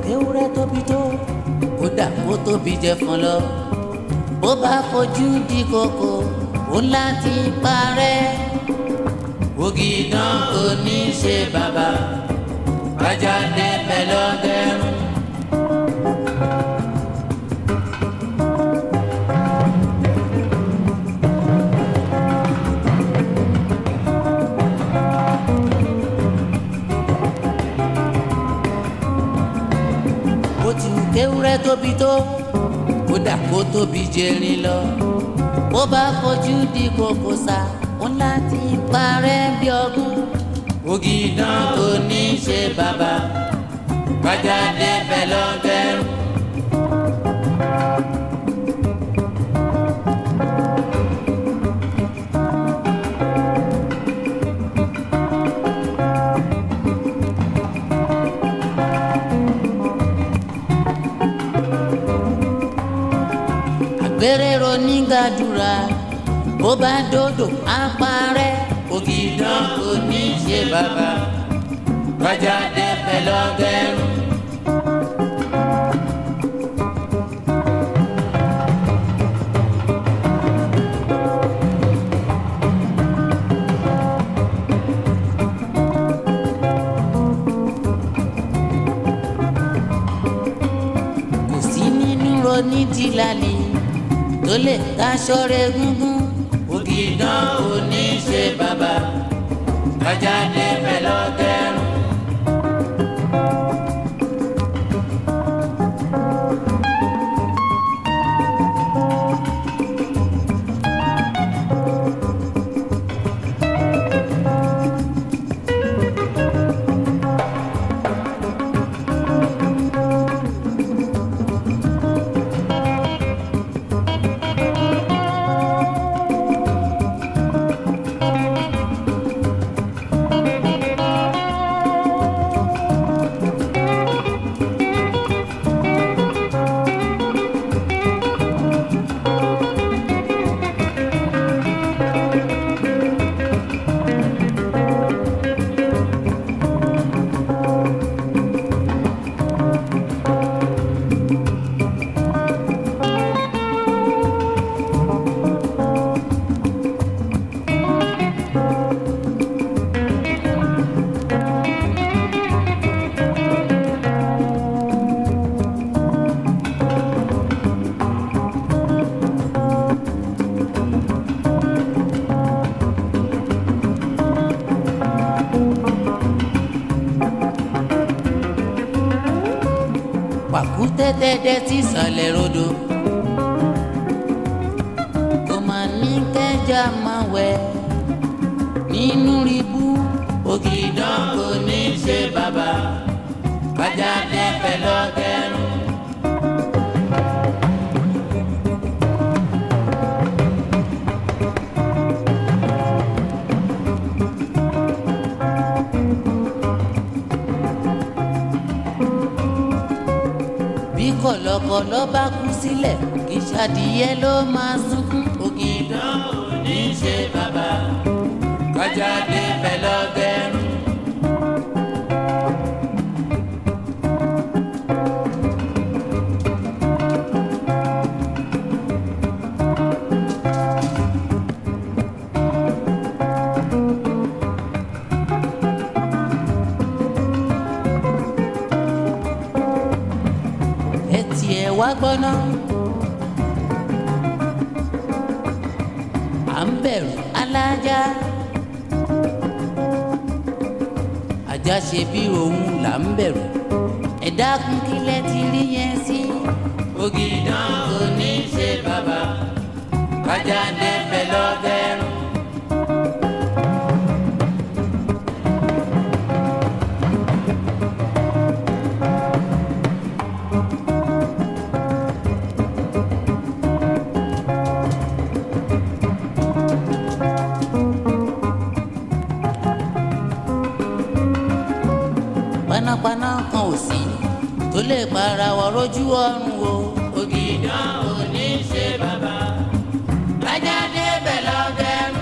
kéwúrẹ́ tóbi tó kódà kó tóbi jẹ fún lọ bó bá fojú di kòkò ó láti parẹ́ ògìdán kò ní ṣe bàbá bájá débẹ̀ lọ́gẹ́rùn. bó ti wù kéwúrẹ́ tóbi tó kódà kó tóbi jẹrin lọ bó bá fojú di kòkò sá ó láti parẹ́ bí ọdún ògìdán kò ní ṣe bàbá bájá débẹ̀ lọ́gẹ́rùn. àgbèrèrò nígàdúrà bó bá dòdò á parẹ́ ògìdán kò ní ṣe bàbá bájá débẹ̀ lọ́gẹ́rùn. kò sí nínú ronídìílálì tó lè daṣọ rẹ̀ gúngún ògìdán ò ní ṣe bàbá bájá débẹ̀ lọ́gẹ́rùn. pàkúté dẹ́dẹ́ tí sàlẹ̀ rodò kò mà ní kẹjà máa wẹ̀ nínú ribú ògìdán kò ní ṣe bàbá bájá dẹ́fẹ̀ lọ́gẹ́rùn. bí kọ̀lọ̀kọ̀lọ̀ bá kú sílẹ̀ kì í ṣàdìyẹ ló máa sunkún. ògìdán ò ní ṣe bàbá kájà débẹ̀ lọ́gẹ́rùn. ẹ tiẹ̀ wá gbọ́ná. à ń bẹ̀rù alájà. ajá ṣe bí òun là ń bẹ̀rù. ẹ dákun kílẹ̀ ti rí yẹn sí. ògìdán kò ní ṣe bàbá kájà débẹ̀ lọ́gẹ́rùn. panápaná kan ò sí tó lè para wọ lójú ọrùn o. ògìdán ò ní ṣe bàbá bájá débẹ̀ lọ́gẹ́rùn.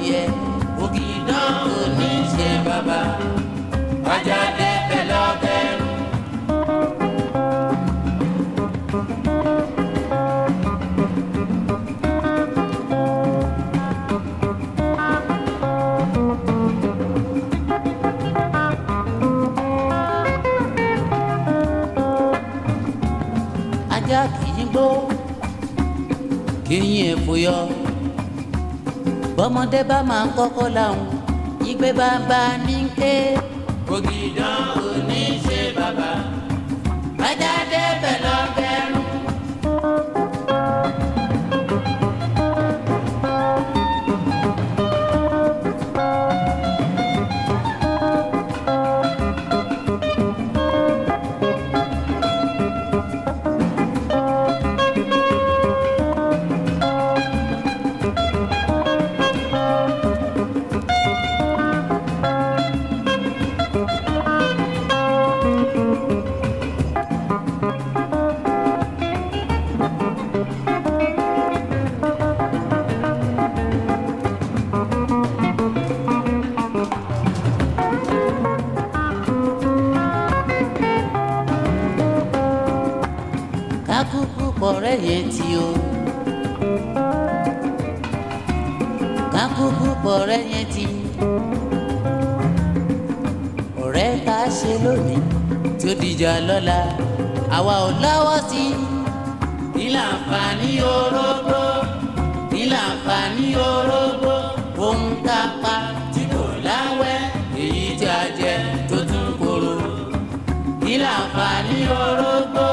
tiẹ̀ ògìdán kò ní ṣe bàbá ọjà dẹ́fẹ̀ lọ́bẹ̀rún. ajá kì í gbó kí yín èfò yọ bọ́mọdé bá máa ń kọ́kọ́ làwọn ìgbé bàbá ní ké ògìdán kò ní ṣe bàbá ajá débẹ̀ lọ́gẹ́rùn. kákúkú pọ̀rẹ́ yẹn ti o kákúkú pọ̀rẹ́ yẹn ti ọ̀rẹ́ tá a ṣe lónìí tí ó dìjà lọ́la àwa ò lọ́wọ́ sí i ní láǹfààní orógbó ní láǹfààní orógbó ohun tá a pa tí kò láwẹ́ èyí tí a jẹ tó tún kóró ní láǹfààní orógbó.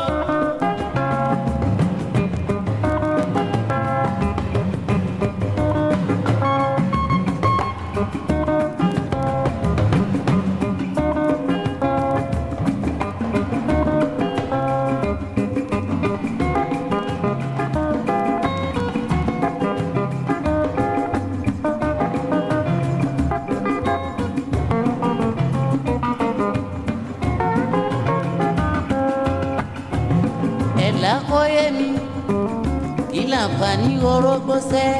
ẹ̀là kọ́yé mi kí láǹfààní orógbó sẹ́.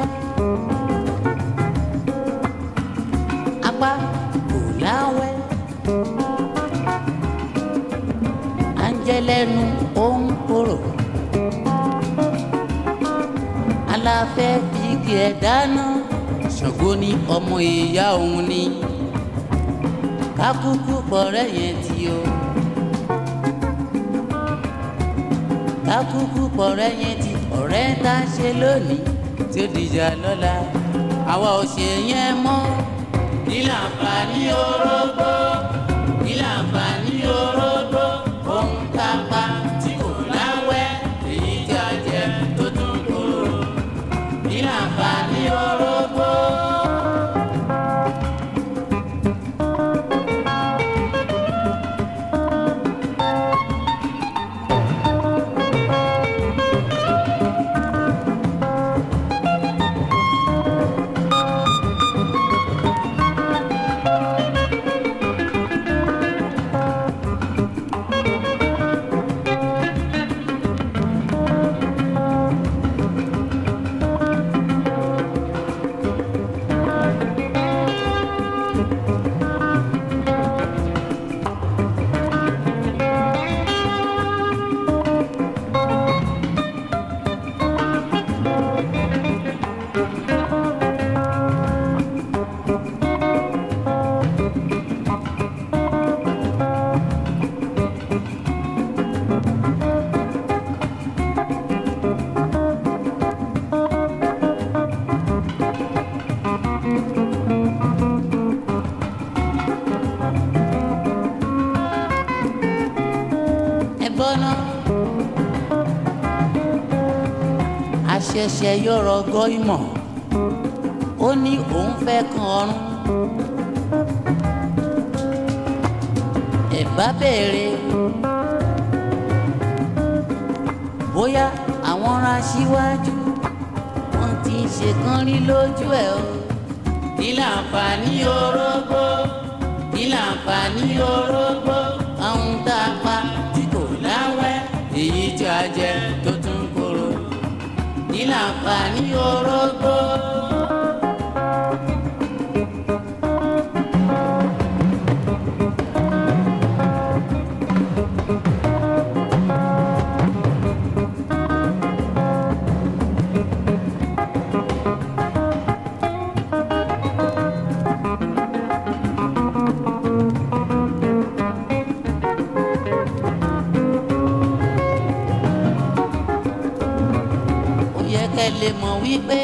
apá kò láwẹ́ à ń jẹ lẹ́nu ó ń korò aláfẹ́ fi igi ẹ̀ dáná ṣògo ní ọmọ ìyá òun ni kákúkú pọ̀rẹ́ yẹn ti o. kákúkú pọ̀rẹ́ yẹn ti ọ̀rẹ́ tá a ṣe lónìí tí ó dìjà lọ́la àwa ò ṣe yẹn mọ́. kí láǹfààní orógbó kí láǹfààní orógbó ohun tá a pa tí kò láwẹ́ èyí tí a jẹ tó tún kóró. kí láǹfààní orógbó. gbọ́ná. àṣẹ̀ṣẹ̀ yọ̀rọ̀ gọ́ ìmọ̀ ó ní òun fẹ́ kan ọrùn. ẹ̀bá bẹ̀rẹ̀ bóyá àwọn ará síwájú wọn ti ṣèkan rí lójú ẹ̀ o. kí láǹfààní orógbó kí láǹfààní orógbó àwọn tá a pa tí kò láwẹ́ èyí tí a jẹ tó tún kóró kí láǹfààní orógbó. lè mọ̀ wípé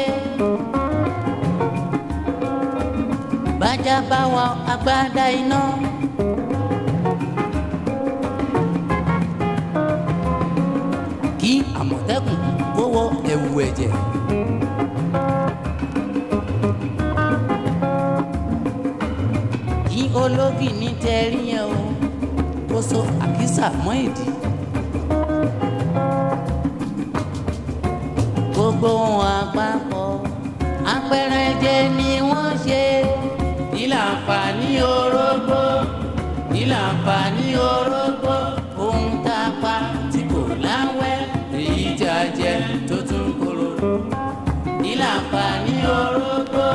bájá bá wa agbádá iná. kí àmọ̀tẹ́kùn kó wọ ẹ̀wù ẹ̀jẹ̀. kí ológì ní tẹ́rí yẹn o kó so àkísà mọ́ ìdí. gbogbo wọn àpapọ̀ apẹ̀rẹ̀ jẹ ni wọ́n ṣe. ìlà àǹfààní orógbó ìlà àǹfààní orógbó ohun tá a pa tí kò láwẹ́ èyí tí a jẹ tó tún kóró. ìlà àǹfààní orógbó.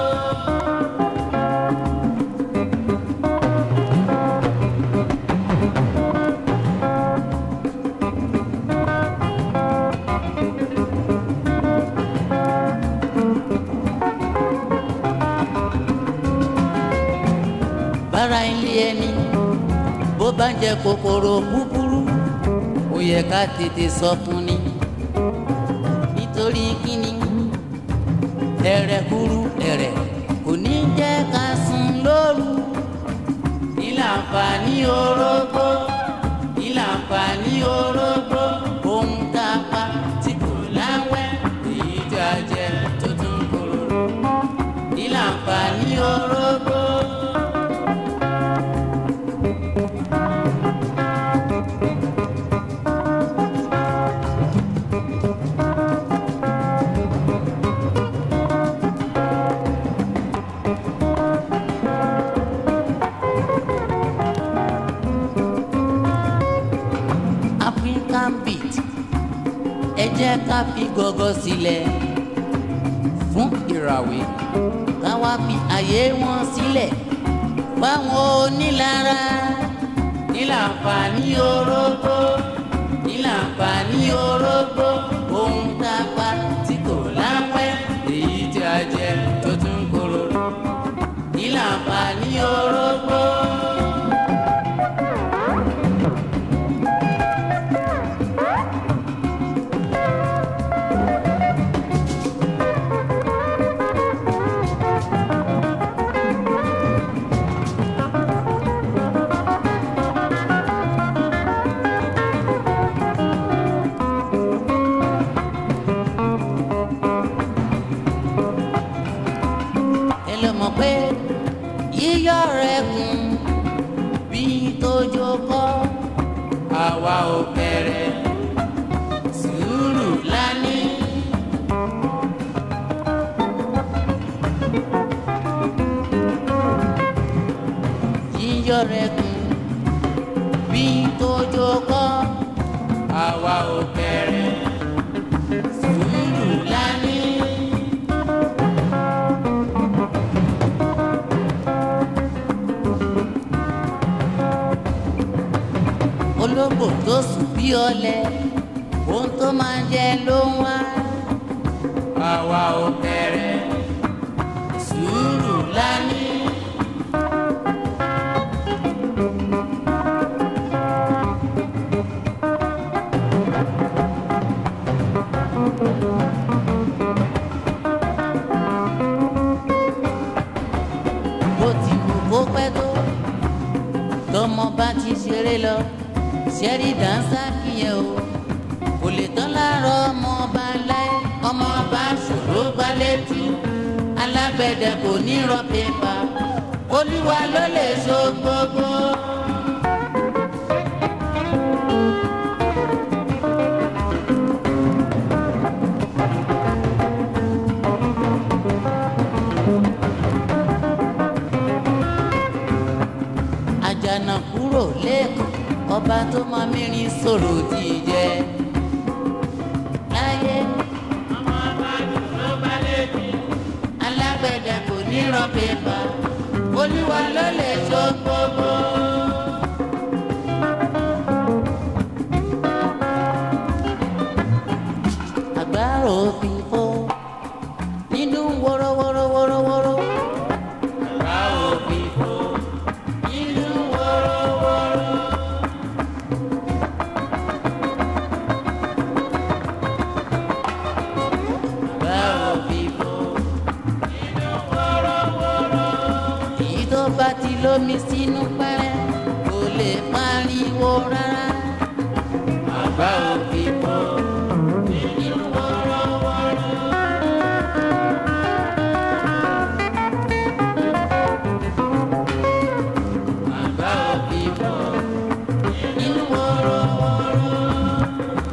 bára ilé ẹni bó bá ń jẹ kòkòrò búburú ó yẹ ká tètè sọ fún ni nítorí kíni ẹ̀rẹ̀ kúrú ẹ̀rẹ̀ kò ní jẹ́ ká sùn lóru ìlà àǹfààní orógbó ìlà àǹfààní orógbó ohun tá a pa tí kò láwẹ́ èyí tí a jẹ tó tún kóró ìlà àǹfààní orógbó. African beat ẹ jẹ́ ká fi gọ́gọ́ sílẹ̀ fún ìràwé ká wá fi àyè wọn sílẹ̀ fáwọn onílára nílànfààní orógbó nílànfààní orógbó ohun tá a pa tí kò lápẹ́ èyí tí a jẹ tó tún kóró nílànfààní orógbó. ẹ lọ mọ̀ pé yíyọ rẹ̀ kún bí tójó kọ́ àwa ò bẹ̀rẹ̀ sùúrù lání. yíyọ rẹ̀ kún bí tójó kọ́ àwa ò bẹ̀rẹ̀ sùúrù lání. ológbò tó sùn bí ọ̀lẹ ohun tó máa jẹ ló ń wá. àwa ò bẹ̀rẹ̀ sùúrù lání. bó ti wù kó pẹ́ tó tọmọ bá ti ṣeré lọ ṣẹ́rí dáńsá kìyẹn o kò lè tán láàárọ̀ ọmọ ọba láé ọmọ ọba ṣòro gbá létí alágbẹ̀dẹ kò ní rọ pépà olúwa ló lè so gbogbo. àjànà kúrò lẹ́kọ̀ọ́ ọba tó máa mìíràn sọ̀rọ̀ tí ì jẹ́ láyé. ọmọ ọba dùnú bá lébi. alágbẹ̀dẹ kò ní rọ pépà olúwa ló lè so gbogbo. àgbárò fi fó nínú wọ́rọ́wọ́rọ́wọ́rọ́wọ́rọ́. àgbárò fi fó nínú wọ́rọ́wọ́rọ́. Àgbárò lómi sínú pẹ́rẹ́ kò lè pariwo rárá. àgbà òbí bọ́ nínú wọ́rọ́wọ́rọ́. àgbà òbí bọ́ nínú wọ́rọ́wọ́rọ́.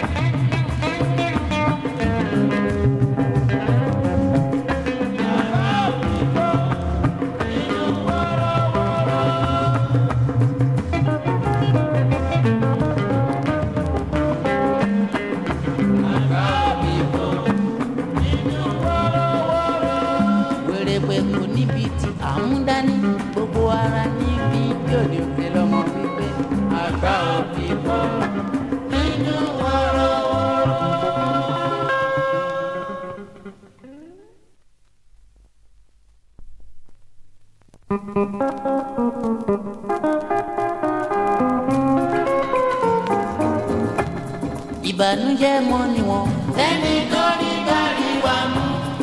wèrèpè kò níbi tí à ń dání gbogbo ara níbi bí òde òde lọmọ wípé àgbà òbí bọ́ nínú wọ́rọ́wọ́rọ́. ìbànújẹ́ mọ́ ni wọ́n. ẹni tó ní kárí wa mú.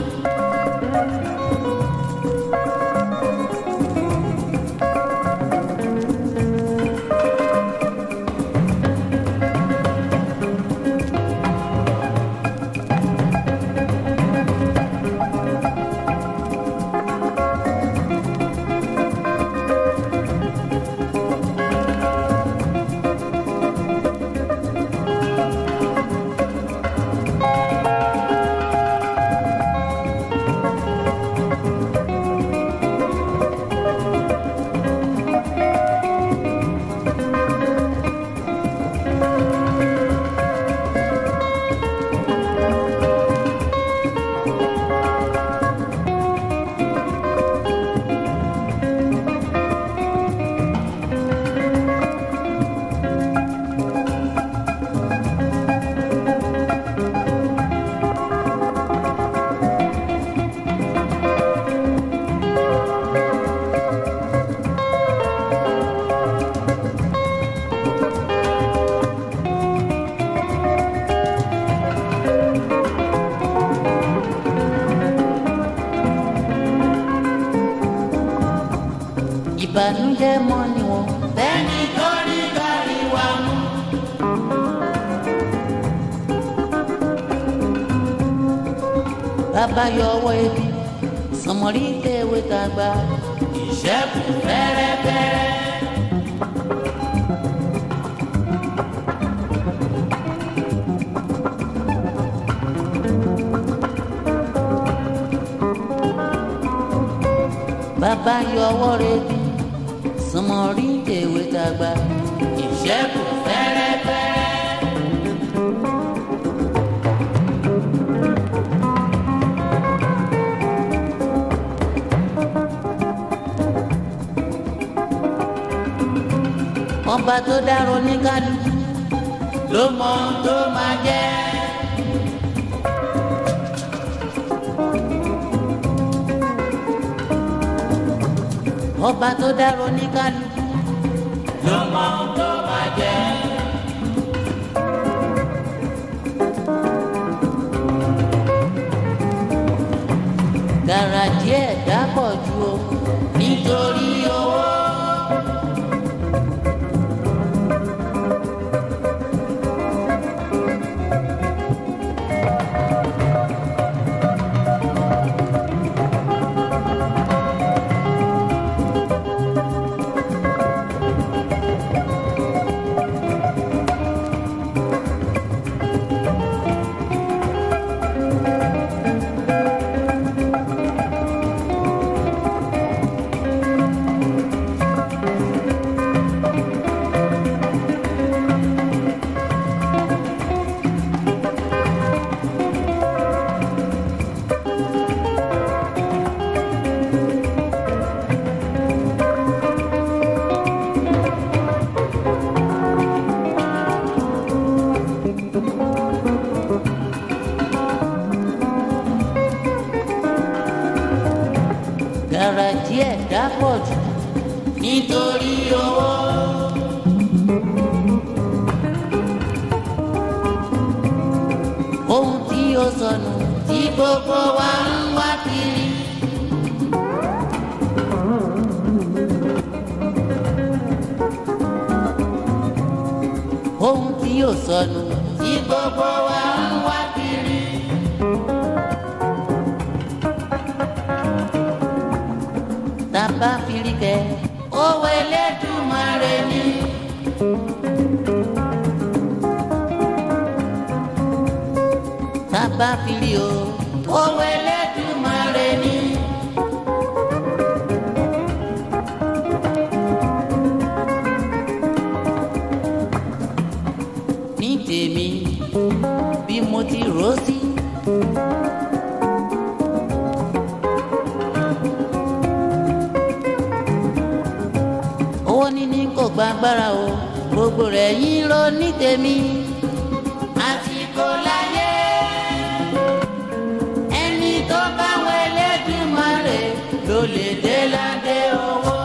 ìbànújẹ́ mọ́ ni wọ́n. ẹni tó ní kárí wa mú. bàbá yọ ọwọ́ ebi sọmọrí tẹ̀wé tàgbà ìṣẹ́kù fẹ́rẹ́fẹ́rẹ́. bàbá yọ ọwọ́ rẹ̀ bí sọmọrí tẹ̀wé tàgbà ìṣẹ́kù fẹ́rẹ́fẹ́rẹ́. ọba tó dárò ní kálukú ló mọ ohun tó máa jẹ́. ọba tó dárò ní kálukú ló mọ ohun tó máa jẹ́. gàràjì ẹ̀dá pọ̀ ju o nítorí owó. gàràjì ẹ̀dá pọ̀ jù nítorí owó. ohun tí ó sọnù tí gbogbo wa ń wá kiri. ò sọnù tí gbogbo wa ń wá kiri. tàbá firikẹ́ owó Elédùmarè ni. tàbá firi o owó Elédùmarè ni. ní tèmi bí mo ti rò ó sí. owó níní kò gba agbára o gbogbo rẹ̀ yín ló ní tèmi. àsìkò láyé ẹni tó bá wọ Elédùmarè ló lè dé ládé owó.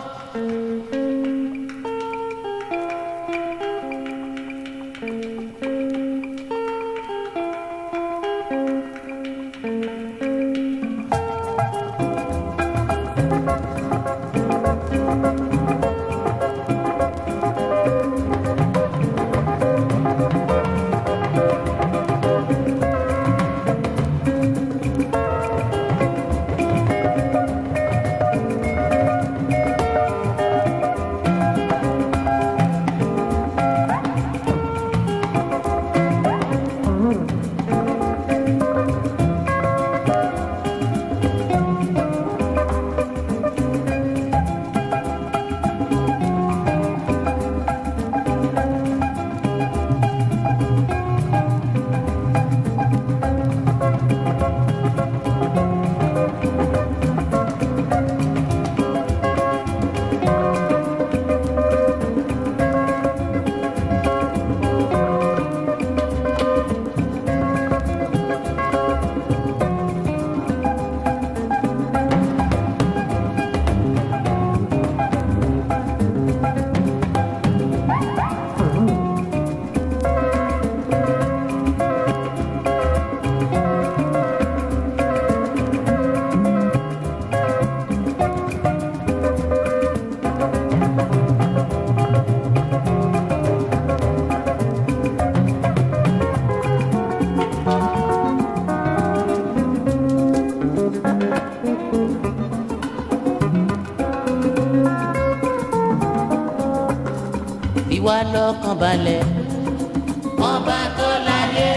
fi wá lọ́kàn balẹ̀ ọba tó láyé.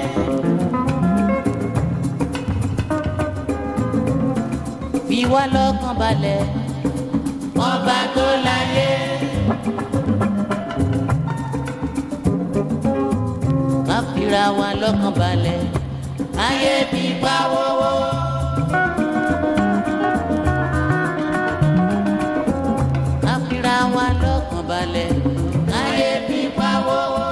fi wá lọ́kàn balẹ̀ ọba tó láyé. ká fira wa lọ́kàn balẹ̀ ayé bí pa wọ́wọ́. ká fira wa lọ́kàn balẹ̀ ayé bí pa wọ́wọ́.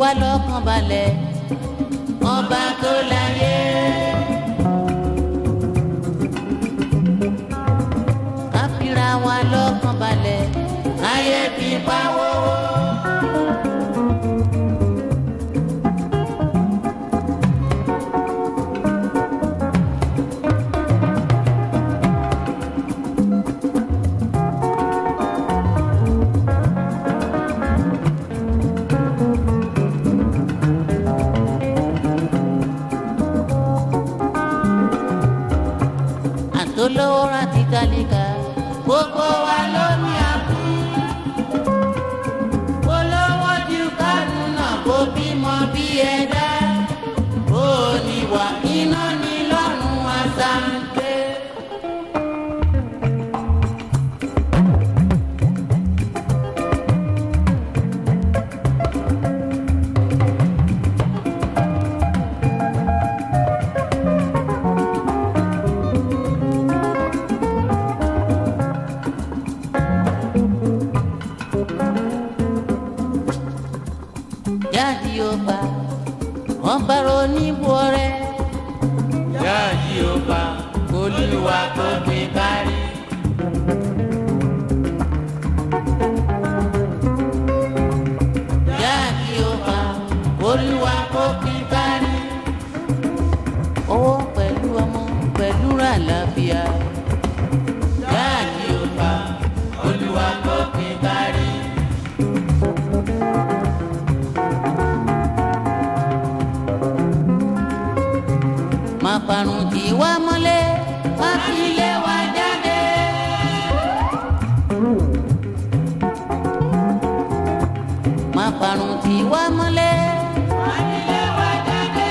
wá lọ́kàn balẹ̀ ọba tó láyé. ká fira wa lọ́kàn balẹ̀ ayé fi pa wọ́wọ́. àtolówó rántí tálíkà gbogbo wa ló ní àbú. olówó ju kánú náà kó bímọ bí ẹ̀dá. ó ní wà iná ní lọ́rùn àṣàǹgbé. jáde ọba wọn bá ronú rẹ. jáde ọba olúwa tó gbé kárí. jáde ọba olúwa tó gbé kárí. owó pẹ̀lú ọmọ pẹ̀lú àlàáfíà. jáde ọba olúwa tó gbé kárí. má parun tí wá mọ́lẹ̀ má fi lé wa jáde. má parun tí wá mọ́lẹ̀ má fi lé wa jáde.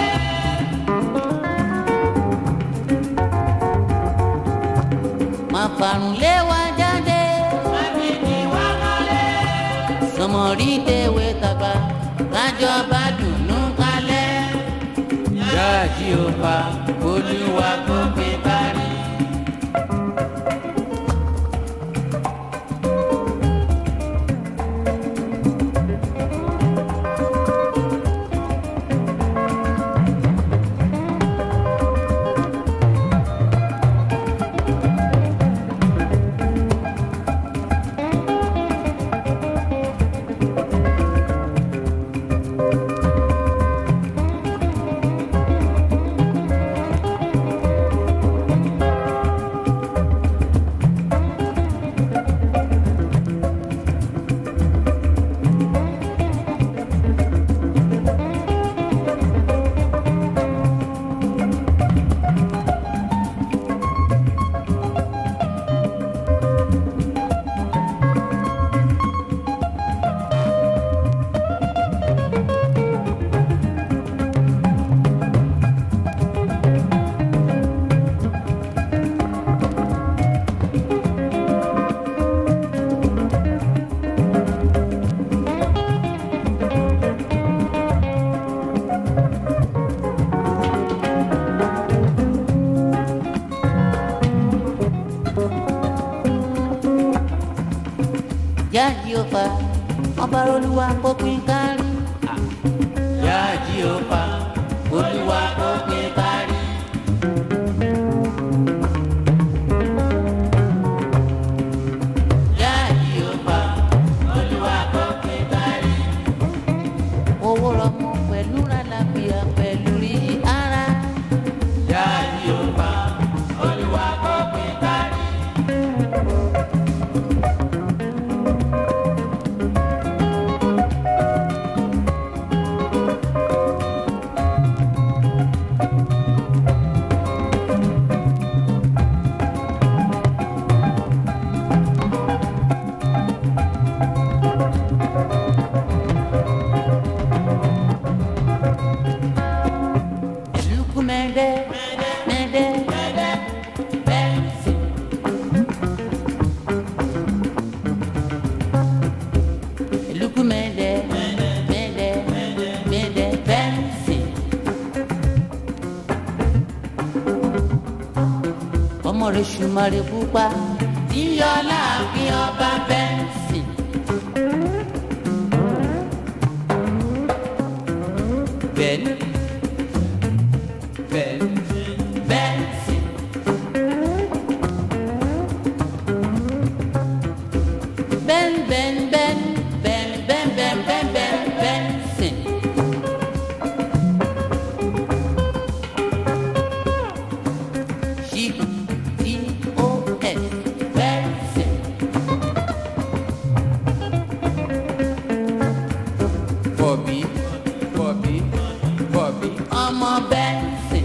má parun lé wa jáde. má fi tí wá mọ́lẹ̀. sọmọrí tèwé tàgbà kájọba dùnú kalẹ̀ jáàjì ọba olúwa tó gbé parí. jáàjì ọba ọba olúwa kó pín kárí. jáàjì ọba olúwa kó pín kárí. jáàjì ọba olúwa kó pín kárí. owó rọmọ pẹ̀lú rálàbíà pẹ̀lú rí ara. jáàjì ọba olúwa kó pín kárí. Luku mende, mende, mende, bensi. Luku mende, mende, mende, bensi. Ọmọ rẹ̀ ṣùmọ̀rẹ̀ pupa, yíyọ láàfin ọba bẹ́ǹsì. Ben, Ben, Ben, Ben, Ben, Ben, Ben, Ben, Benson. G T O S. Benson. Bobby, Bobby, Bobby. ọmọ Benson.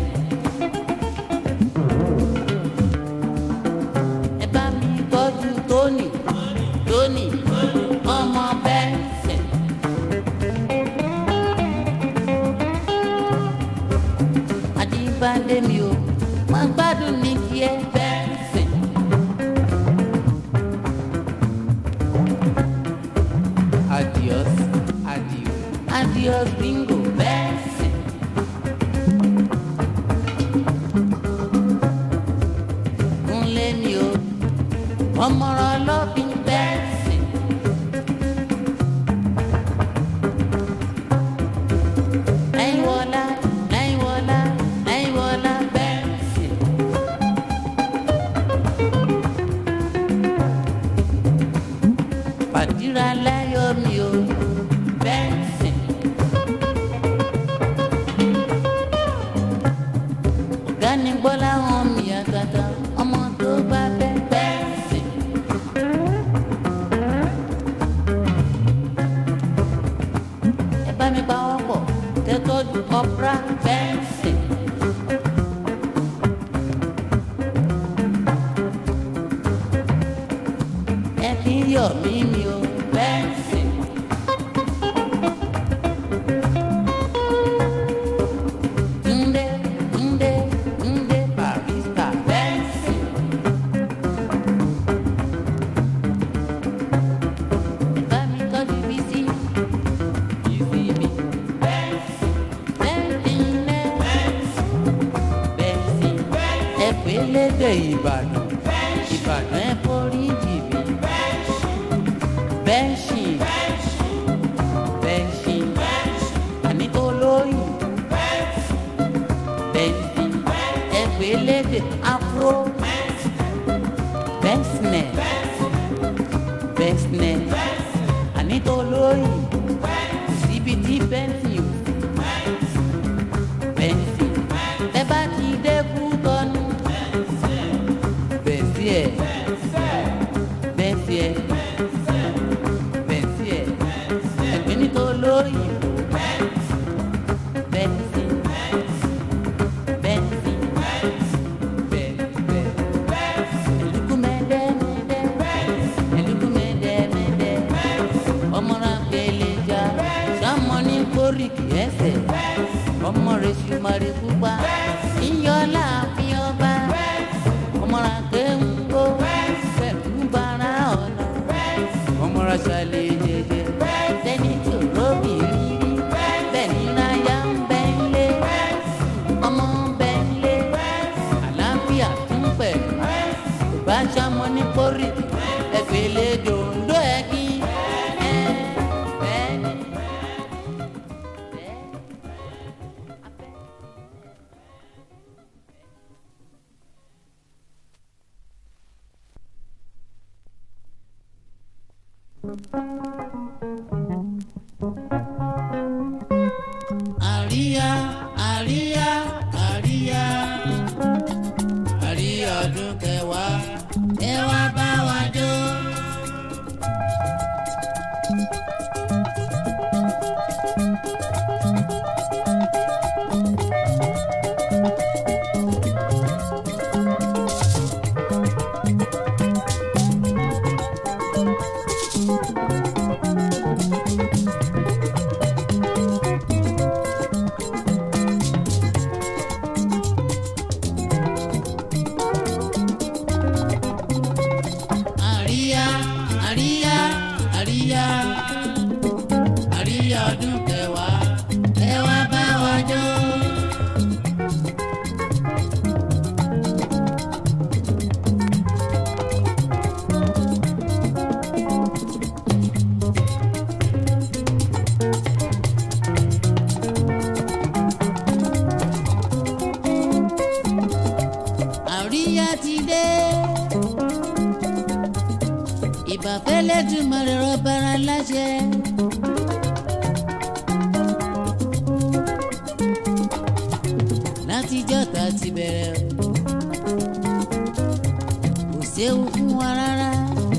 ẹ bá mi tọ́jú Tóní Tóní ọmọ Benson. Adébádé mi o máa gbádùn ní kí ẹ Benson. Adios, adios. Adios bingo Benson. Kúnlé mi o, ọmọràn ọlọ́bìn Benson. Láyíwọlá, láyíwọlá, láyíwọlá Benson. Fàdíra láyọ̀ mi o, Benson. ọ̀gá ni gbọ́lá hàn mí àgàtà ọmọ tó bá fẹ́ bẹ́ẹ̀sì. ẹ bá mi pa wọ́n pọ̀ kẹ́tọ́jú ọ̀pra bẹ́ẹ̀sì. ẹ fi ń yọ̀ mí mi o bẹ́ẹ̀sì. Tunde, Tunde, Tunde Barista Benson. Bá mi tọ́jú Bísí, Bísí mi. Benson, Benson lẹ́. Benson, ẹ pé lédè Ìbàdàn. Ìbàdàn ẹ forí jì mí. Benson, Benson, àní olóyìn. Benson, ẹgbẹ́ lédè afro. Bẹ́sìnẹ̀, bẹ́sìnẹ̀, ànító olóyìn. Síbi tí bẹ́ǹsì ò sí. Bẹ́ǹsì, ẹ bá ti dẹ́kú tọ́nu. Bẹ́ǹsì ẹ̀, bẹ́ǹsì ẹ̀, bẹ́ǹsì ẹ̀, ẹgbẹ́ nító olóyìn. Bẹ́ǹsì. Benzi, Bẹ́ẹ̀ bẹ́ẹ̀. elukumede mede, elukumede mede, ọmọra peleja, sọmọ ní kórìkì ẹsẹ̀, ọmọ rẹ̀ sùmọ̀rì pupa, iyọ̀lá fi ọba, ọmọra kéńgó, pẹ̀lú bara ọ̀nà, ọmọra ṣàlẹ̀ jẹjẹ, sẹ́ni tó róbì rírí, bẹ́ẹ̀ ni náyà ń bẹ́ ń lé ọmọ bẹ́ńlé àlàáfíà tún pẹ̀lú kò bá ṣàmọ ní pórì ẹgbẹ̀lẹ̀ dòńdó ẹ̀kí. àríyá àríyá àríyá àríyá ọdún kẹwàá ẹ wá bá wa jó. àríyá àríyá àríyá àríyá ọdún kẹwàá ẹ wá bá wa jó. àríyá ti dé ìbàfẹ́ fẹ́lẹ́dùmarè rọ́bàrà láṣẹ. látijọ́ tá a ti bẹ̀rẹ̀ o kò séwu fún wa rárá.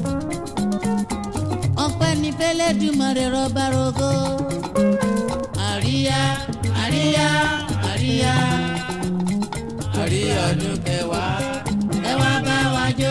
ọpẹ́ ní fẹ́lẹ́dùmarè rọ́bàrògo. àríyá àríyá àríyá àríyá ọdún kẹwàá ẹ wá bá wa jó.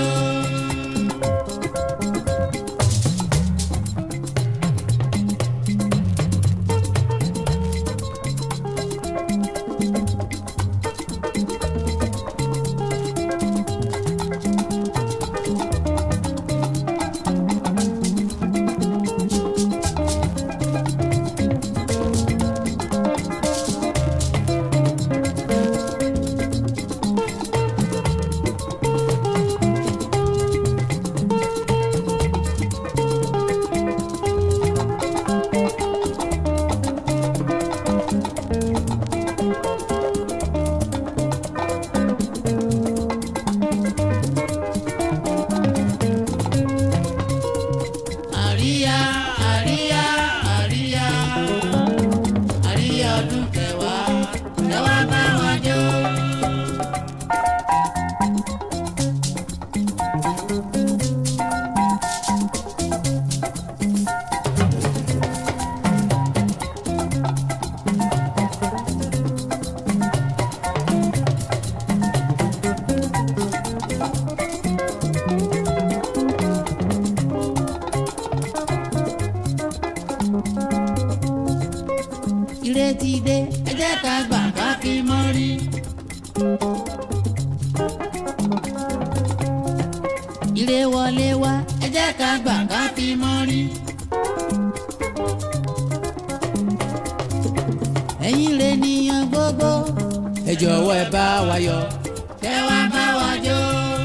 àríyá àríyá àríyá àríyá ọdún kẹwàá ẹ wá bá wa jó. ìrètí dé ẹ jẹ́ ká gbà ká fi mọ́rí. ire wọlé wá ẹ jẹ́ ká gbà ká fi mọ́rí. ẹ̀yin lè níyan gbogbo ẹ jọ̀wọ́ ẹ bá wa yọ̀. kẹ wá bá wa jó.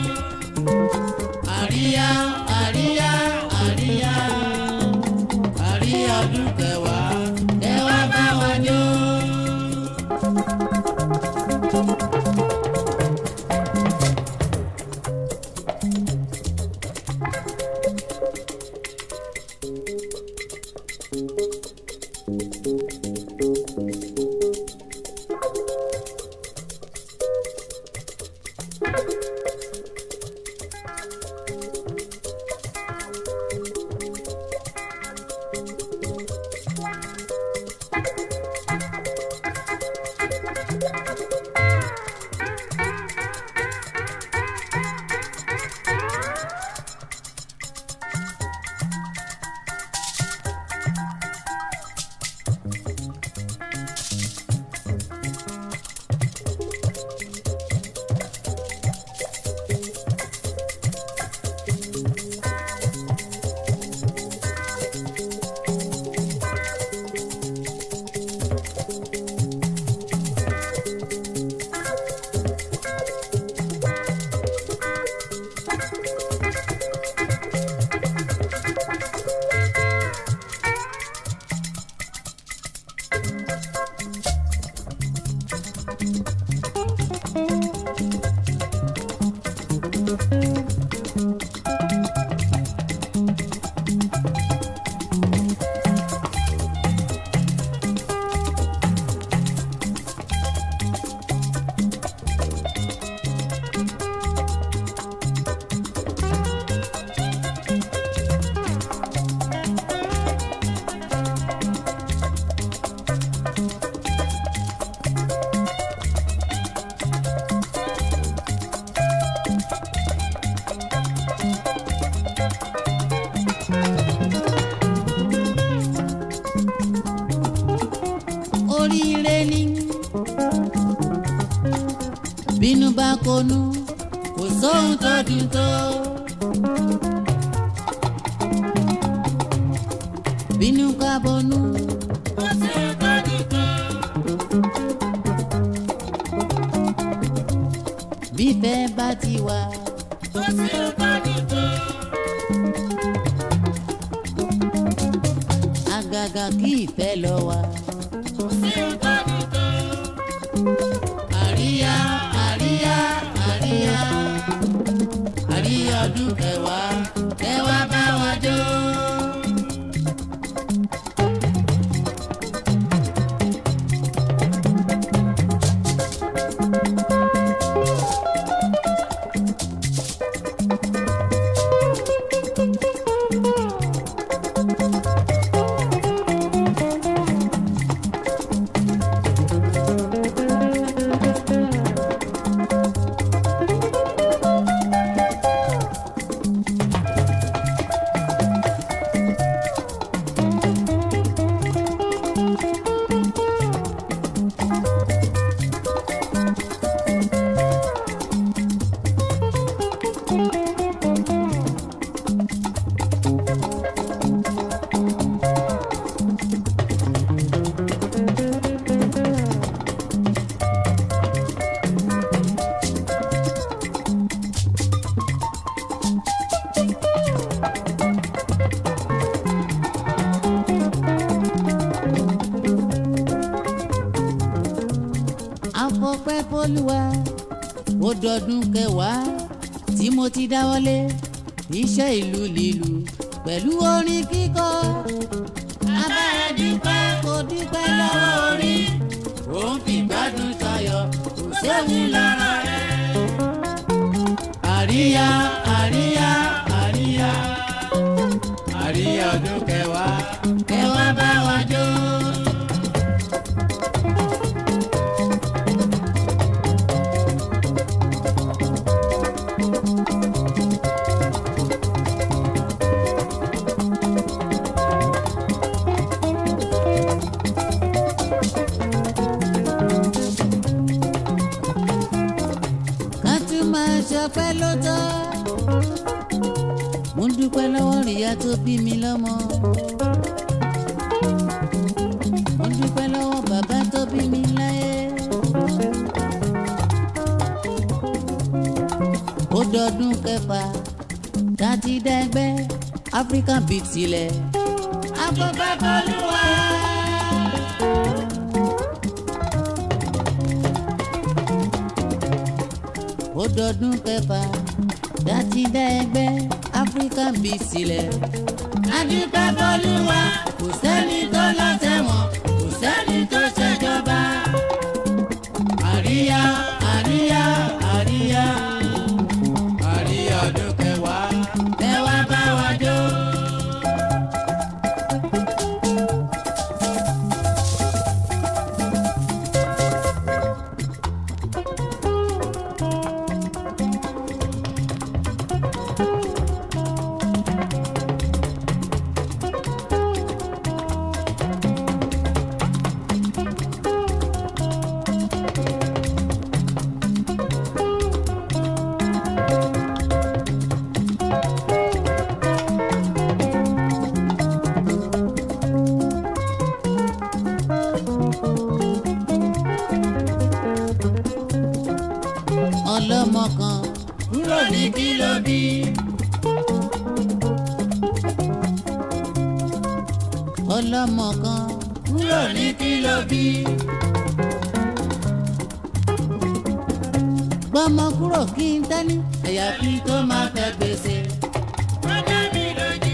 àríyá àríyá àríyá àríyá ọdún kẹwàá kẹ wá bá wa jó. oríire ni bínú bá konú kò sóhun tó dùn tó. bínú ká bonú kò sóhun tó dùn tó. bífẹ́ bá ti wà kò sóhun tó dùn tó. àgàgà kí ìfẹ́ lọ wà. àríyá àríyá àríyá àríyá ọdún kẹwàá kẹwàá bá wa jó. fọlùwà ó dọdún kẹwàá tí mo ti dáwọ́lé iṣẹ́ ìlú lílu pẹ̀lú orin kíkọ. abára dúpẹ́ kò dúpẹ́ lọ́wọ́ orí òun fi gbádùn tayọ̀ kò séwu lára rẹ̀. àríyá àríyá àríyá àríyá ọdún kẹwàá kẹwàá bá wa jó. ká tún máa ṣọpẹ́ lọ́tọ̀. mo ń dúpẹ́ lọ́wọ́ ìyá tó bí mi lọ́mọ. mo ń dúpẹ́ lọ́wọ́ bàbá tó bí mi láyé. ó dọdún kẹfà dátí dẹgbẹ́ African beat sílẹ̀. afọ́fẹ́ fọlùwà. ó dọdún kẹfà dátí dá ẹgbẹ́ African beat sílẹ̀. adúpẹ́ bọ́lúwa kò sẹ́ni tó lọ sẹ́wọ̀n kò sẹ́ni tó ṣèjọba. àríyá àríyá àríyá àríyá ọdún kẹwàá kẹwàá bá wa jó. ọlọ́mọ kan kúrò ní kílóbì. ọlọ́mọ kan kúrò ní kílóbì. gbọ́mọ kúrò kí n tẹ́ni àyàfi tó máa fẹ́ gbèsè. wọ́n dá mi lójú.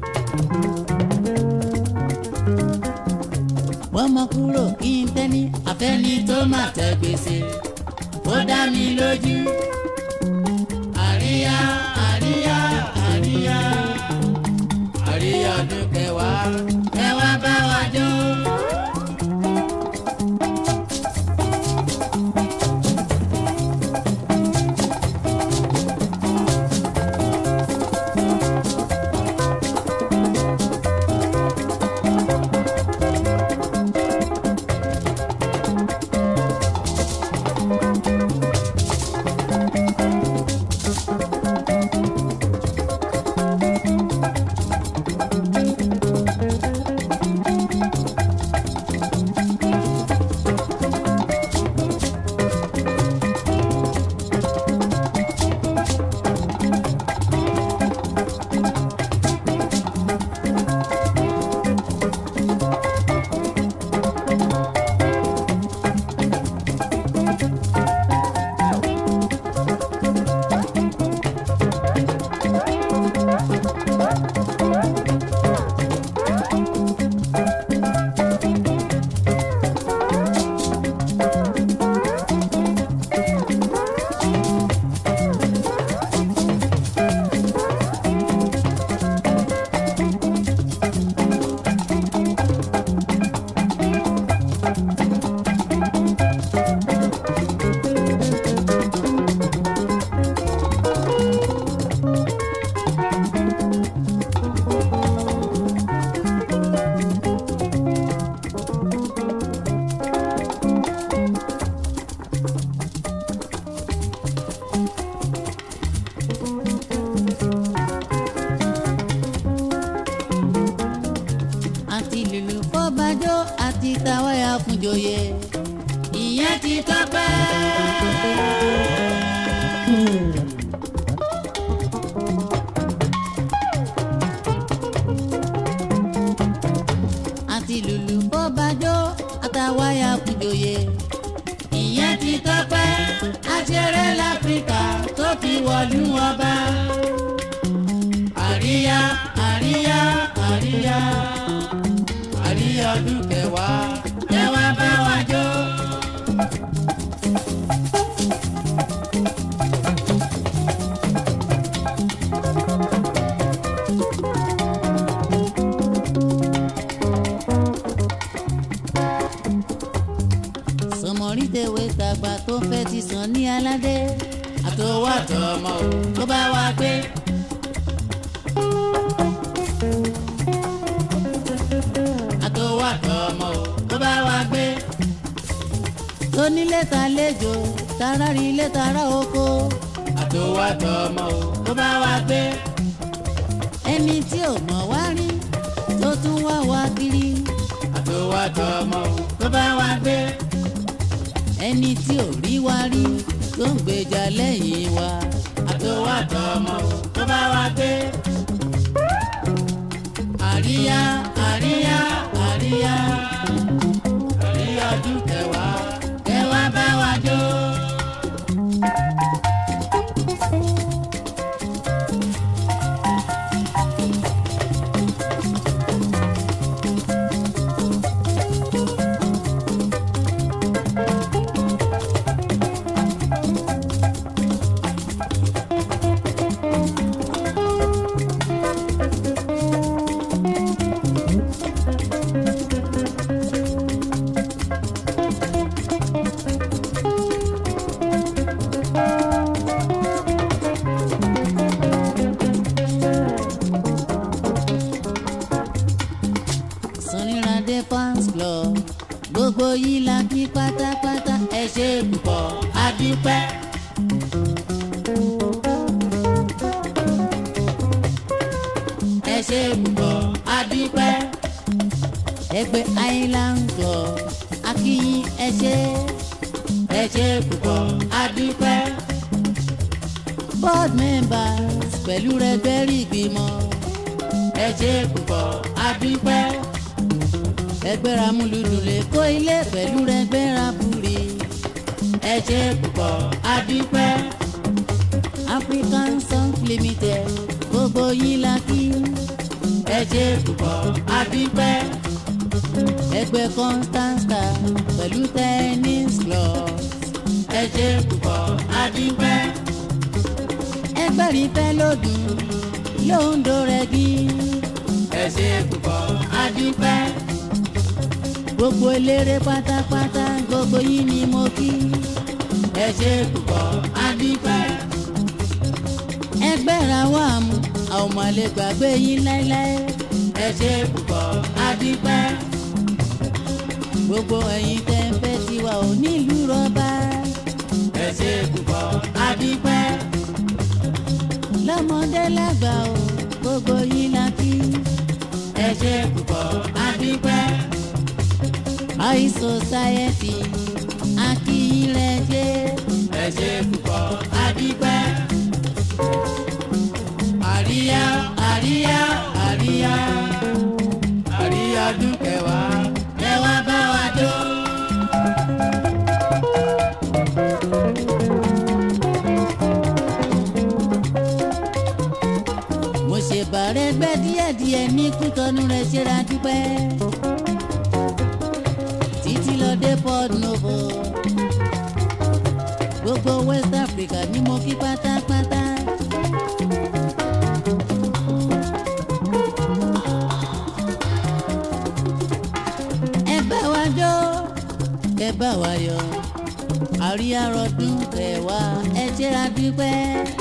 gbọ́mọ kúrò kí n tẹ́ni àfẹ́ni tó máa tẹ́ gbèsè ó dá mi lójú. àríyá àríyá àríyá àríyá ọdún kẹwàá kẹwàá bá wa jó. àti lùlù fọ́bàjọ́ àti tàwáyà fúnjòyè ìyẹn ti tọ́pẹ́. àti lùlù fọ́bàjọ́ àtàwáyà fúnjòyè ìyẹn ti tọ́pẹ́. ṣeré láfíríkà tó fi wọ̀lú ọba. àríyá àríyá àríyá àríyá ọdún kẹwàá ẹ wá bá wa jó. sọmọrí tèwé tàgbà tó fẹ́ ti sàn ní aládé àtọwọ́ àtọmọ ò tó bá wá gbé. àtọwọ́ àtọmọ ò tó bá wá gbé. tónílé ta lẹ́jọ́ tara rí ilé tara oko àtọwọ́ àtọmọ ò tó bá wá gbé. ẹni tí ò mọ̀ wá rí tó tún wá wá kiri àtọwọ́ àtọmọ ò tó bá wá gbé ẹni tí ò rí wa rí tó ń gbèjà lẹ́yìn wa àtọwọ́ àtọmọ ò tó bá wa gbé. àríyá àríyá àríyá àríyá ọdún kẹwàá kẹwàá bá wa jó. Sunirade fans club gbogbo yìí la kí pátápátá ẹ ṣe púpọ̀ adúpẹ́. ẹ ṣe púpọ̀ adúpẹ́. ẹgbẹ́ island club akíyín ẹ ṣe ẹ ṣe púpọ̀ adúpẹ́. board members pẹ̀lú rẹ̀ gbẹ́rì ìgbìmọ̀ ẹ ṣe púpọ̀ adúpẹ́ ẹgbẹ́ra múlùdùn lè kó ilé pẹ̀lú ẹgbẹ́ra búrí ẹ ṣe púpọ̀ adúpẹ́ African Song Limited gbogbo yín la kí ẹ ṣe púpọ̀ adúpẹ́ ẹgbẹ́ Constanta pẹ̀lú tennis club ẹ ṣe púpọ̀ adúpẹ́ ẹgbẹ́rin fẹ́ lòdùn lóńdó rẹ̀ gí ẹ ṣe púpọ̀ adúpẹ́ gbogbo eléré pátápátá gbogbo yín ni mo kí ẹ ṣe púpọ̀ adúpẹ́. ẹgbẹ́ ra wà mú àwọn ọmọ lè gbàgbé yín láéláé ẹ ṣe púpọ̀ adúpẹ́. gbogbo ẹ̀yin tẹ́ ń fẹ́ tiwa ò nílùú rọ́bà ẹ ṣe púpọ̀ adúpẹ́. lọ́mọdé lágbà o gbogbo yín la kí ẹ ṣe púpọ̀ adúpẹ́ high society akínyìnrẹ́jẹ́ ẹ ṣe púpọ̀ adúpẹ́. àríyá àríyá àríyá àríyá dúkẹ́wàá ẹ wá bá wa jó. mo ṣe bàrẹ̀ gbẹ́ díẹ̀díẹ̀ ní kútọ́nù rẹ̀ ṣe ra dúpẹ́ títí lọ dé port novo gbogbo west africa ni mo kí pátápátá. ẹ bá wa jó ẹ bá wa yọ àríyá rọdún kẹwàá ẹ ṣẹ́ra dúpẹ́.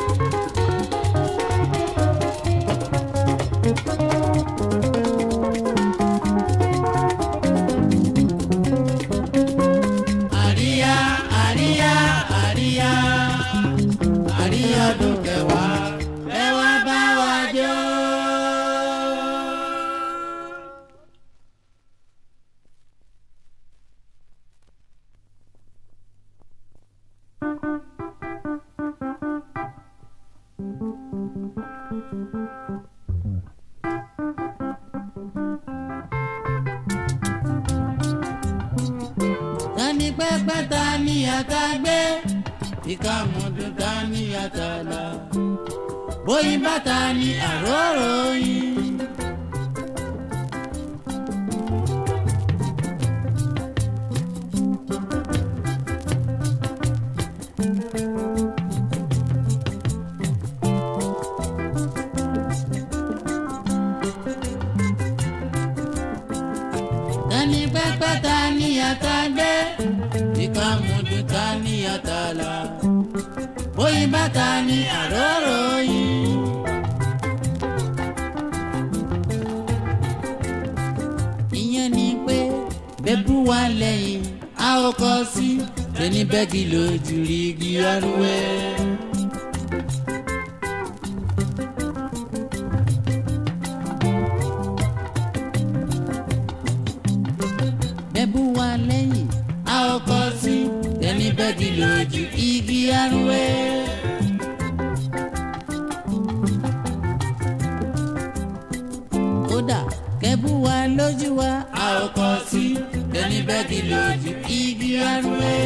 àríyá àríyá àríyá àríyá ọdún kẹwàá ẹ wá bá wa jó. tani pẹ́pẹ́ ta ni àtàgbé ìka mọ̀dún ta ní àtàlà bóyin bàtà ní àróró yín. tani pẹ́pẹ́ ta ní àtàgbé ìka mọ̀dún ta ní àtàlà bóyin bàtà ní àróró yín. ìyẹn ni pé bẹ́bú wa lẹ́yìn a ó kọ́ sí tẹni bẹ́ẹ̀gì lójú rí igi arúwẹ́. bẹ́bú wa lẹ́yìn a ó kọ́ sí tẹni bẹ́ẹ̀gì lójú igi arúwẹ́. kódà kẹ́bù wa lójú wa a ò kọ́ sí tẹni bẹ́ẹ̀gì lójú igi arúgbó.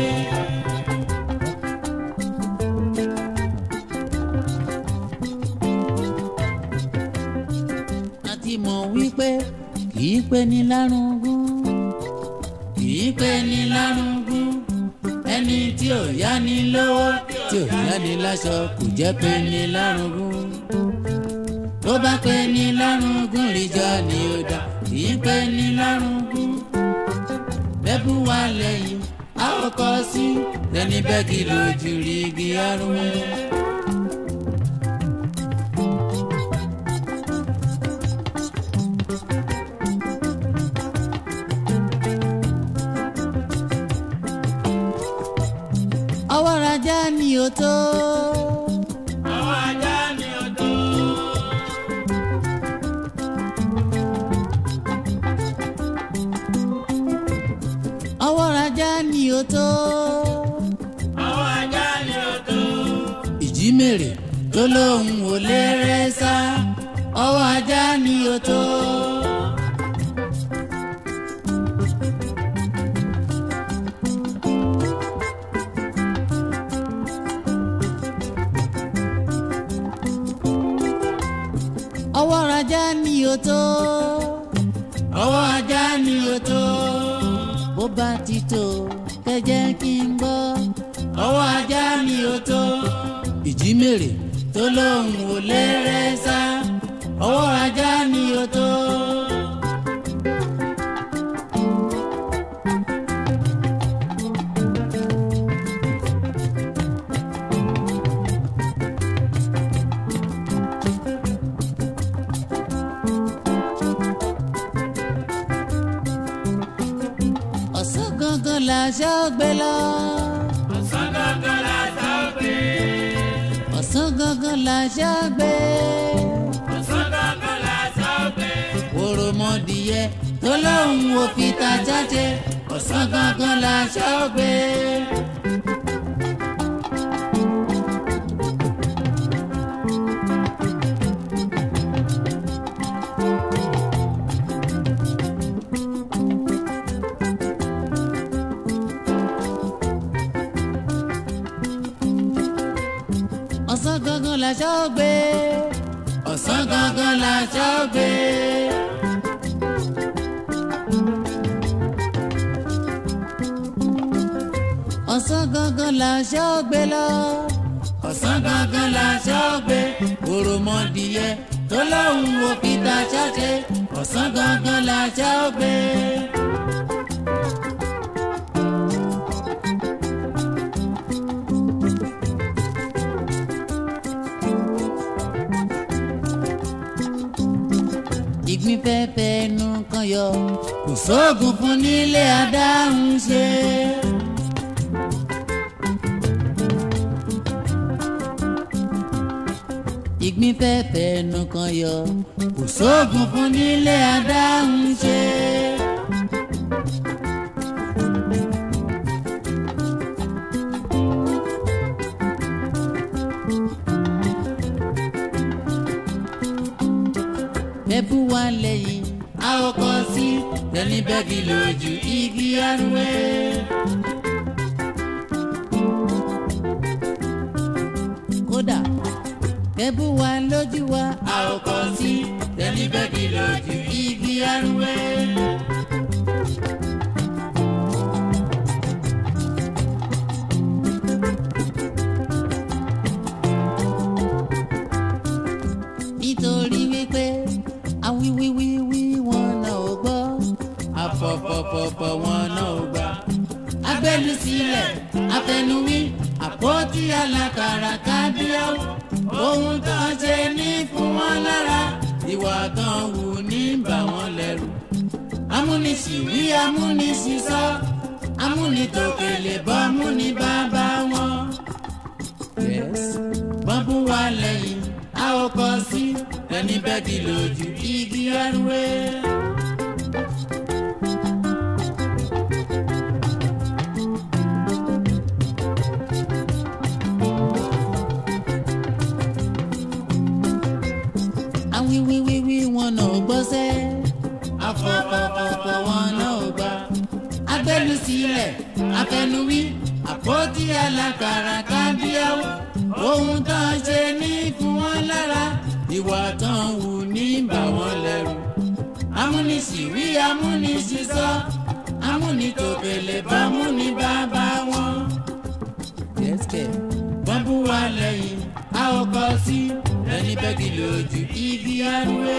a ti mọ̀ wípé kì í pé ní lárúngún kì í pé ní lárúngún ẹni tí ò yá ni lówó tí ò yá ni láṣọ kò jẹ́ pé ní lárúngún tó bá pé ní lárúngún ríjà ni ó dá kì í pé ní lárúngún bẹ́bú wa lẹ́yìn a ó kọ́ sí tẹni bẹ́ẹ̀gì lójú rí igi arúgbó. ọwọ́ rajá ni ó tó. ọwọ́ ajá ni ó tó. ọwọ́ rajá ni ó tó. ọwọ́ ajá ni ó tó. ìjímèrè tó lóun ò lè rẹ́ sá ọwọ́ ajá ni ó tó. ọwọ́ rajá ni ó tó. ọwọ́ ajá ni ó tó. bó bá ti tó kẹjẹ kí n gbọ́. ọwọ́ ajá ni ó tó. ìjímèrè tó lóun ò lè rẹ́ sá. ọwọ́ ajá ni ó tó. ọ̀sán gangan làṣà gbé lọ. ọ̀sán gangan la sá gbé. ọ̀sán gangan làṣà gbé. ọ̀sán gangan la sá gbé. òròmọdìyẹ tó lóun ò fi ta jáde ọ̀sán gangan làṣà gbé. ọ̀sán gangan làṣà gbé. ọ̀sán gangan làṣà gbé. ọ̀sán gangan làṣà gbé lọ. ọ̀sán gangan làṣà gbé. òròmọdìyẹ tó lóun ò fi ta ṣáṣe ọ̀sán gangan làṣà gbé. ìgbín fẹ́fẹ́ nu kan yọ kò sóògùn fún nílé adáhùn ṣe. ìgbín fẹ́fẹ́ nu kan yọ kò sóògùn fún nílé adáhùn ṣe. ẹbú wa lẹ́yìn a ó kọ sí tẹni bẹ́ẹ̀gì lójú igi arúgbó. kẹ́bù wa lójú wa a ò kọ sí tẹni bẹ́ẹ̀kì lójú igi arúgbó. nítorí wípé awíwíwíwí wọn náà ò gbọ́ àfọ̀fọ̀fọ̀fọ̀ wọn náà ò gbà. agbẹ́lu sílẹ̀ afẹnuwí àpótí alákàrà kábíyàwó ohun tó ń ṣe ní fún wọn lára ìwà kan wù ní bà wọ́n lẹ́rù. amúnisìwí amúnisìsọ amúnitòkèlè bọ́ amúnibàbá wọn. Yes. wọ́n bú wa lẹ́yìn a ò kọ sí tẹni bẹ́ẹ̀kì lójú igi arúgbó. awíwíwíwí wọn náà ò gbọ́sẹ́ àfọ̀fọ̀fọ̀fọ̀ wọn náà ò gbà. agbẹ́lu sílẹ̀ afẹnuwí àpótí alákàrà kábíyàwó ohun tó ń ṣe ní fún wọn lára ìwà tán wù ní bà wọ́n lẹ́rù. amúnisìwí amúnisìsọ amúnitòkèlè bámúnibàbá wọn. Yes, kẹ̀. wọ́n bú wa lẹ́yìn a ò kọ sí tẹni bẹ́ẹ̀kì lójú igi arúgbó.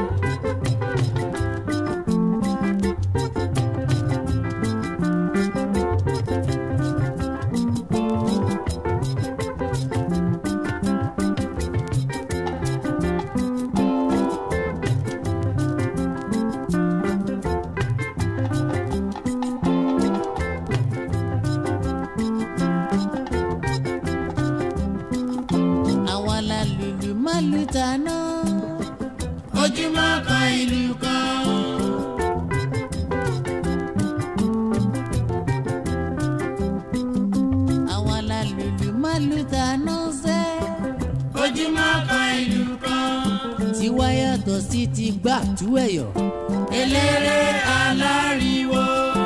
àwa la lùlù má lù tàná ojúmọ́ kan ìlú kan. àwa la lùlù má lù tàná sẹ́. ojúmọ́ kan ìlú kan. tiwa yàtọ̀ sí ti gbà tú ẹ̀yọ̀. eléré aláriwo.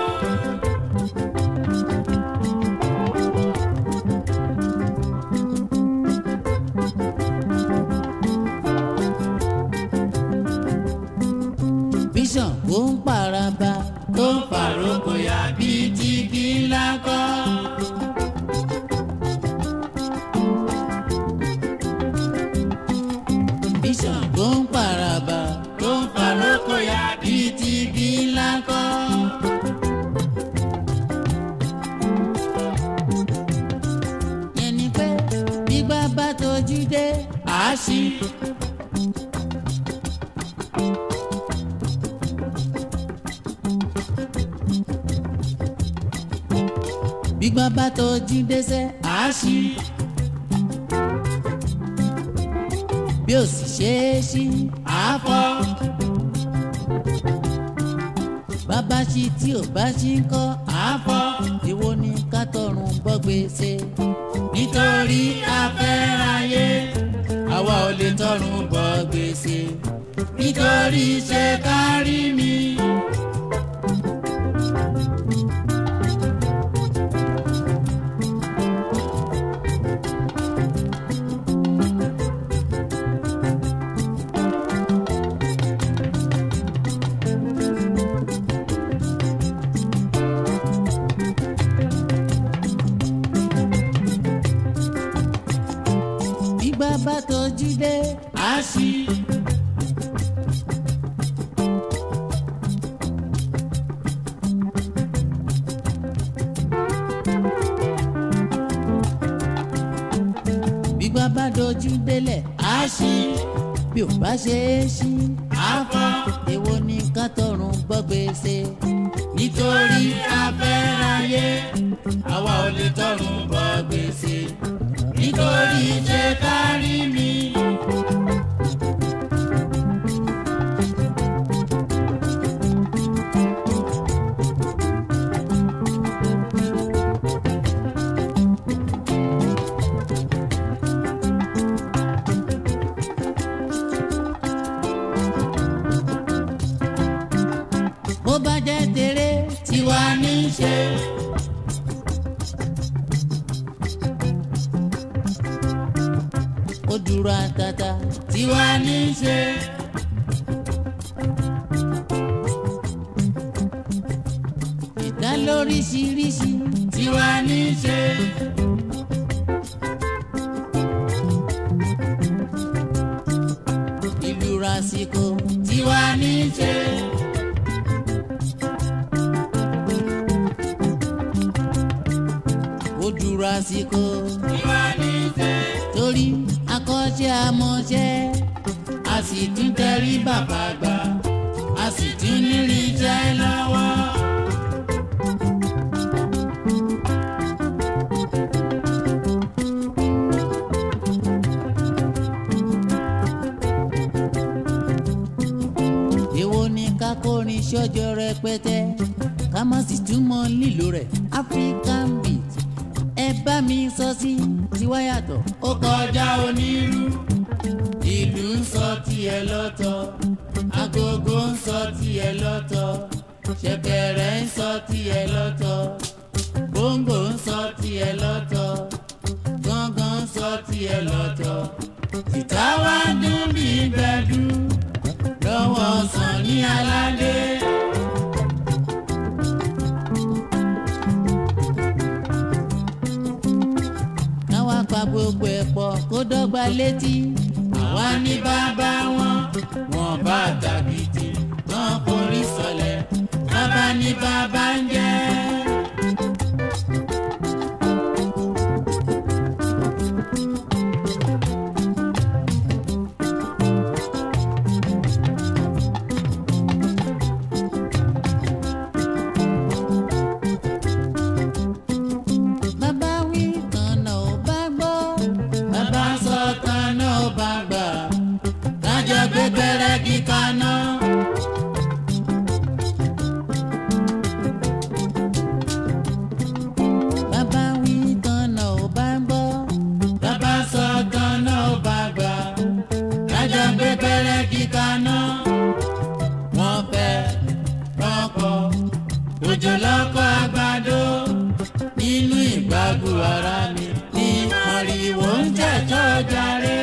bíṣàn kò ń paraba tó ń fàrókò yá bíi ti kí ńlá kọ́. bíṣàn kò ń paraba tó ń fàrókò yá bíi ti kí ńlá kọ́. ẹni pé gbígbá bá tójú dé àásì gbígbá bá tójú dé sẹ́ àásì bí ó sì ṣe é sí àáfọ́. bàbá ṣí tí ò bá ṣí ń kọ́ àáfọ́. èwo ni ká tọrùn bọ́ gbèsè nítorí afẹ́ráyé àwa ò lè tọrùn bọ gbèsè nítorí ṣe kárí mi. gbígbá bá tójú dé àásì gbígbá bá dojú délẹ̀ àásì bí ò bá ṣe é sí àáfọ́. èwo ni ká tọrùn bọ́ gbèsè nítorí afẹ́ráyé àwa ò lè tọrùn bọ gbèsè nítorí ṣe kárí mi. bó bá jẹ́ tèrè tiwa ní í ṣe. ó dùn dúró àtàtà tiwa ní í ṣe. ìdá lóríṣiríṣi tiwa ní í ṣe. ìlú rasiko tiwa ní í ṣe. ó dúró àsìkò tiwa ní í ṣe. torí akọ́ṣẹ́ amọ̀ṣẹ́ a sì tún tẹrí bàbá gbà a sì tún nírí iṣẹ́ lọ́wọ́. èwo ni kákórin ṣọ́jọ́ rẹpẹtẹ ká má sì túmọ̀ lílo rẹ̀ african beat ẹ bá mi sọ sí tiwa yàtọ̀ ó kọjá onírú ìlú ń sọ tiẹ̀ lọ́tọ̀ agogo ń sọ tiẹ̀ lọ́tọ̀ ṣẹ̀kẹ̀rẹ̀ ń sọ tiẹ̀ lọ́tọ̀ bóńgò ń sọ tiẹ̀ lọ́tọ̀ gángan ń sọ tiẹ̀ lọ́tọ̀ tìta wá dún bí gbẹ̀dú lọ́wọ́ sàn ní aládé. káwá pa gbogbo ẹ̀ pọ̀ kó dọ́gba létí àwa ní bàbá wọn wọn bá tàbìtì wọn forí sọlẹ̀ bàbá ní bàbá ń jẹ́. bàbá wí kànnà ò bá gbọ́ bàbá sọ tán náà bá gbà lájọ gbé gbẹrẹgì kaná. bàbá wí kànnà ò bá gbọ́ bàbá sọ tán náà bá gbà lájọ gbé gbẹrẹgì kaná. wọ́n fẹ́ rọ́pọ̀ òjò lọ́kọ̀ àgbàdo nínú ìgbàgbọ́ ara mi ní mọ̀rìwò ń jẹ́jọ́ jàre.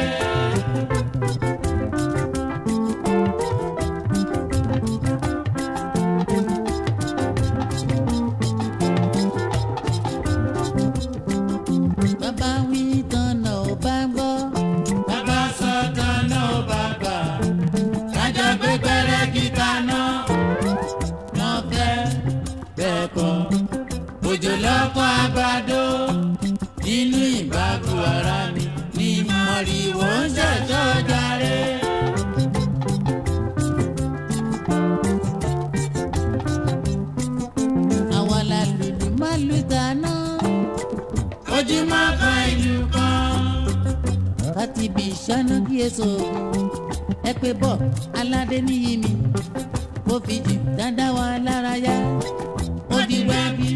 bàbá wí kànnà ò bá gbọ́ bàbá sọ tán náà bá gbà lájọ gbé gbẹrẹgì kaná. wọ́n fẹ́ bẹ́ẹ̀ kọ́ òjò lọ́kọ̀ àgbàdo nínú ìgbàgbọ́ ara mi ní mọ̀rìwò ń jẹ́jọ́ jàre. àwa la lùlù má lù dáná ojúmọ́ kan ìlú kan. láti bí ìṣáná kí èso ògùn ẹ pé bọ́ aládé níyì mi kó fi jì dáadáa wa lára yá ó di wẹ́bí.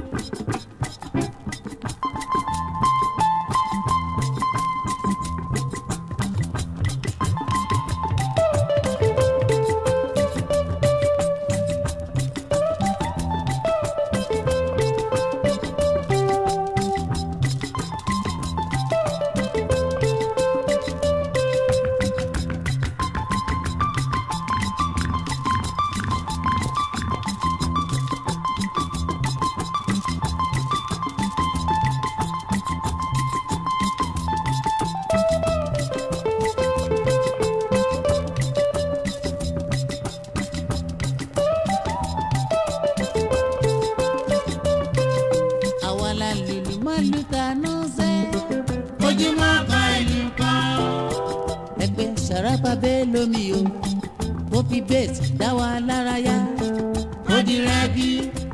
àwa la lùlù má lù dáná sẹ́ ojúmọ́ kan ìlú kan. ẹ pé sàràpà bẹ́ẹ̀ lómi o kó fi bẹ́ẹ̀tì dá wa lára yá ó di rẹ́bí.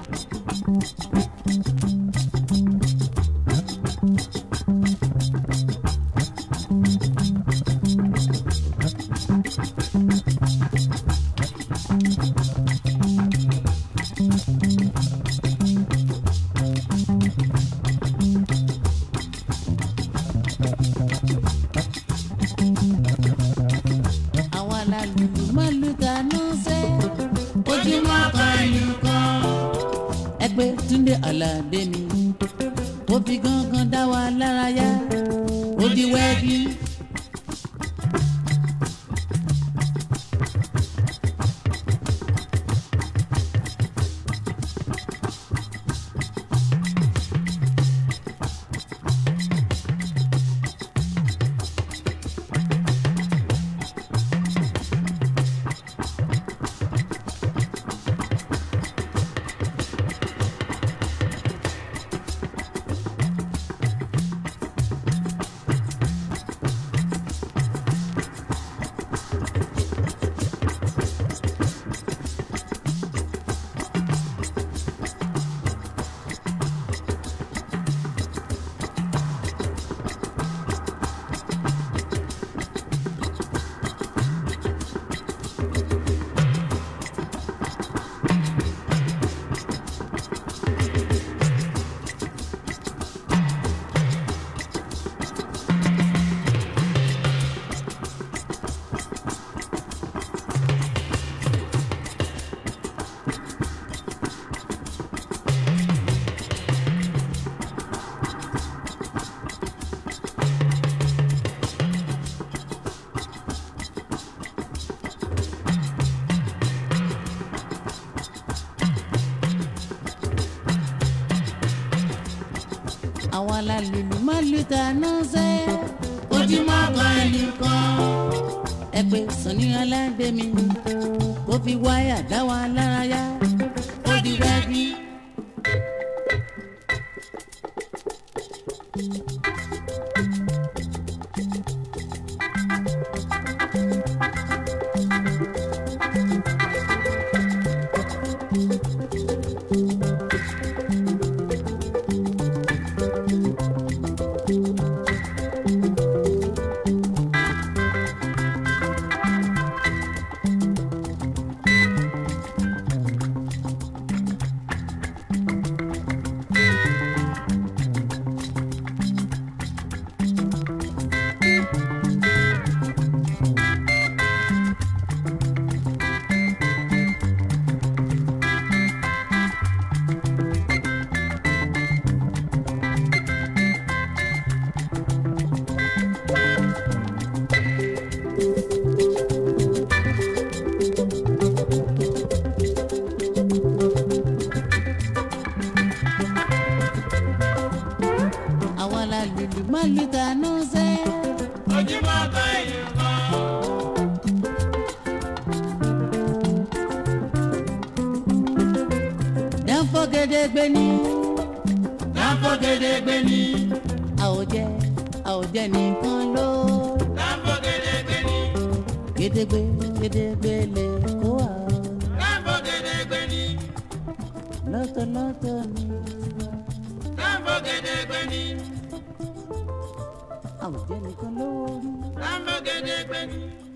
àwa la lùlù má lù dáná sẹ́ ojúmọ́ kan ìlú kan. ẹ pé túndé àlàdé mi kó fi gángan dá wa lára yá ó di wẹ́bí. la lùlù má lù tànú sẹ́. ojúmọ́ kan ẹnì kan ẹ pé Sunny Aládé mi kó fi wáyà dá wa lára yá. ó di rẹ́gí. àwa la lùlù má lù tànú sẹ́. ojúmọ́ kan ẹnì kan dáńfọ́ gédégbé ní. dáńfọ́ gédégbé ní. àwòjẹ àwòjẹ nìkan ló. dáńfọ́ gédégbé ní. gédégbé gédégbé lè kó wa. dáńfọ́ gédégbé ní. lọ́tọ̀lọ́tọ̀ ni. dáńfọ́ gédégbé ní. àwòjẹ nìkan ló rí. dáńfọ́ gédégbé ní.